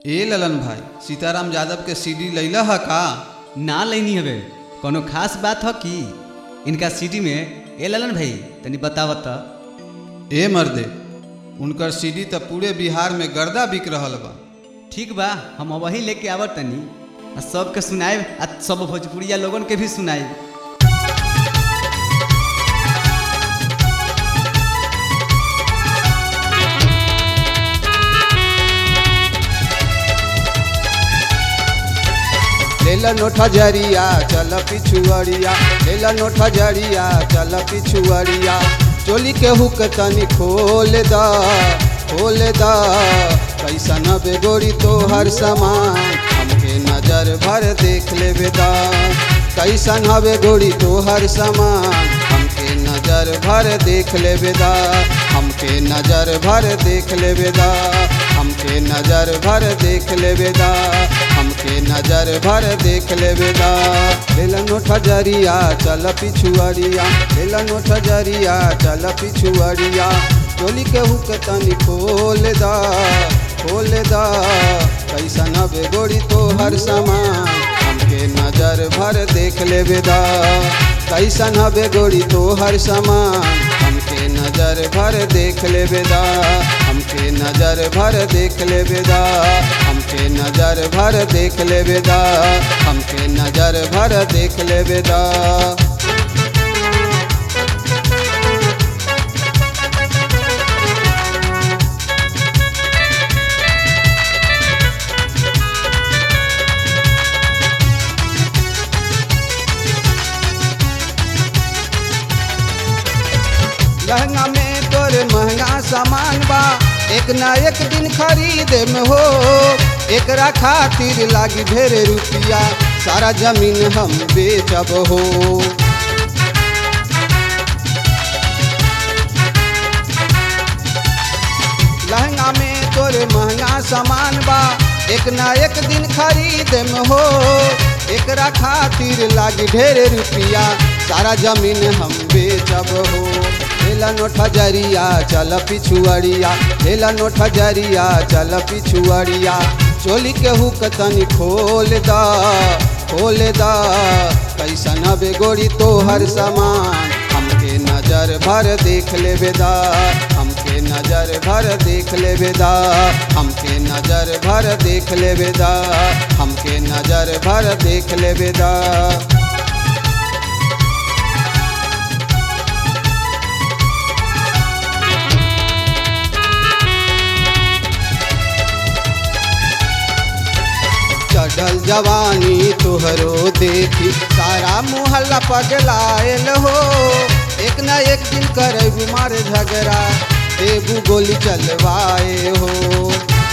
ए ललन भाई सीताराम यादव के सीडी लैला ह का ना लेनी हवे कोनो खास बात ह कि इनका सिटी में ए ललन भाई तनी बतावत त ए मर्दे उनकर सीडी त पूरे बिहार में गर्दा बिक रहल बा ठीक बा हम वही लेके आवत तनी आ सबके सुनाए आ सब भोजपुरिया लोगन के भी सुनाए लेला नोठा जरिया चल पिछुअरिया लेला नोठा जरिया चल पिछुअरिया चोली के हुक तनी खोल द खोल द कैसा न बेगोरी तो हर सामान हमके नजर भर देख लेबे द कैसा न बेगोरी तो हर सामान हमके नजर भर देख लेबे द हमके नजर भर देख लेबे द हमके नजर भर देख लेबे द हमके नजर भर देख लेबे दा लेला नोठा जरिया चल पिछुअरिया लेला नोठा जरिया चल पिछुअरिया टोली के हुक तनी खोल दा खोल दा कैसा न बेगोरी तो हर सामान हमके नजर भर देख लेबे दा कैसा न बेगोरी तो हर सामान हमके नजर भर देख लेबे दा हमके नजर भर देख लेबे दा हमके नजर भर देख लेबे दा हमके नजर भर देख लेबे दा लहंगा में तोरे महंगा सामान बा एक ना एक दिन खरीदे में हो एकरा खातिर लागी ढेर रुपया सारा जमीन हम बेचब हो लहंगा में तोरे महंगा सामान बा एक ना एक दिन खरीद में हो एकरा खातिर लागी ढेर रुपया सारा जमीन हम बेचब हो लेला नोठा जरिया चल पिछुअरिया लेला नोठा जरिया चल पिछुअरिया चोली के हुक तनी खोल दा खोल दा कैसा न बेगोरी तो हर सामान हमके नजर भर देख लेबे दा हमके नजर भर देख लेबे दा हमके नजर भर देख लेबे दा हमके नजर भर देख लेबे दा चढ़ल जवानी तोहरो देखी सारा मुहल्ला पगलायल हो एक न एक दिन करे बीमार झगड़ा देबू गोली चलवाए हो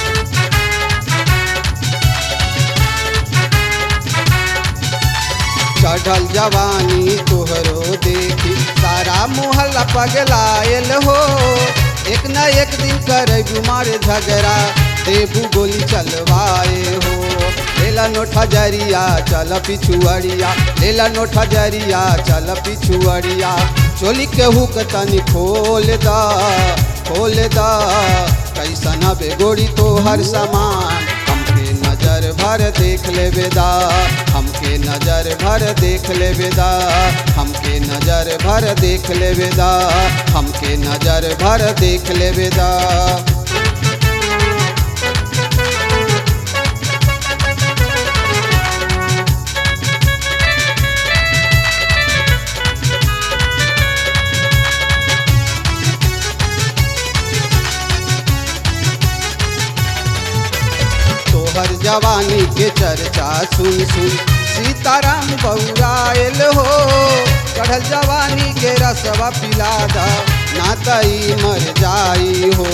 चढ़ल जवानी तोहरो देखी सारा मुहल्ला पगलायल हो एक न एक दिन करे बीमार झगड़ा देबू गोली चलवाए हो लेला नोठा जरिया चल पिछुअरिया लेला नोठा जरिया चल पिछुअरिया चोली के हुक तनी खोल दा खोल दा कैसा न बेगोरी तो हर सामान हमके नजर भर देख लेबे दा हमके नजर भर देख लेबे दा हमके नजर भर देख लेबे दा हमके नजर भर देख लेबे दा तोहर जवानी के चर्चा सुन सुन सीताराम बौरायल हो चढ़ल जवानी के रसवा पिला दा ना तई मर जाई हो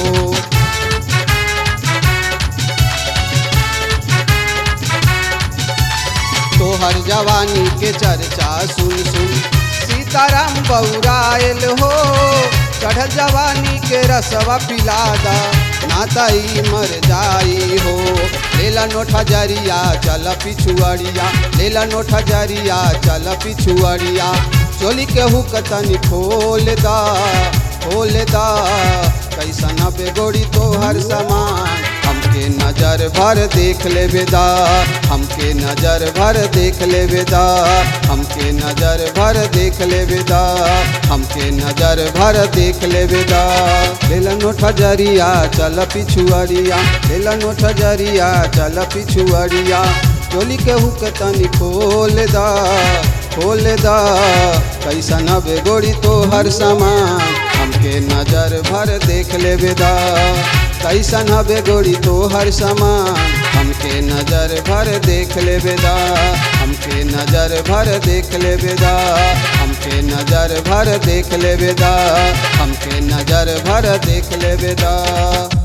तोहर जवानी के चर्चा सुन सुन सीताराम बौरायल हो चढ़ल जवानी के रसवा पिला दा नाताई मर जाई हो लेला नोठा जरिया चल पिछुअरिया लेला नोठा जरिया चल पिछुअरिया चोली के हुक तनी खोल दा खोल दा कैसा न बेगोरी तो हर सामान हमके हमके नजर भर देख ले बेदा हमके नजर भर देख ले बेदा हमके नजर भर देख ले बेदा हमके नजर भर देख ले बेदा लेला नोट जरिया चल पिछुअरिया लेला नोट जरिया चल पिछुअरिया चोली के हुक तनी खोल दा खोल दा कैसन बे गोरी तो हर सामान हमके नजर भर देख ले बेदा कैसन बे गोरी तो हर सामान हमके नजर भर देख ले बेदा हमके नजर भर देख ले बेदा हमके नजर भर देख ले बेदा हमके नजर भर देख ले बेदा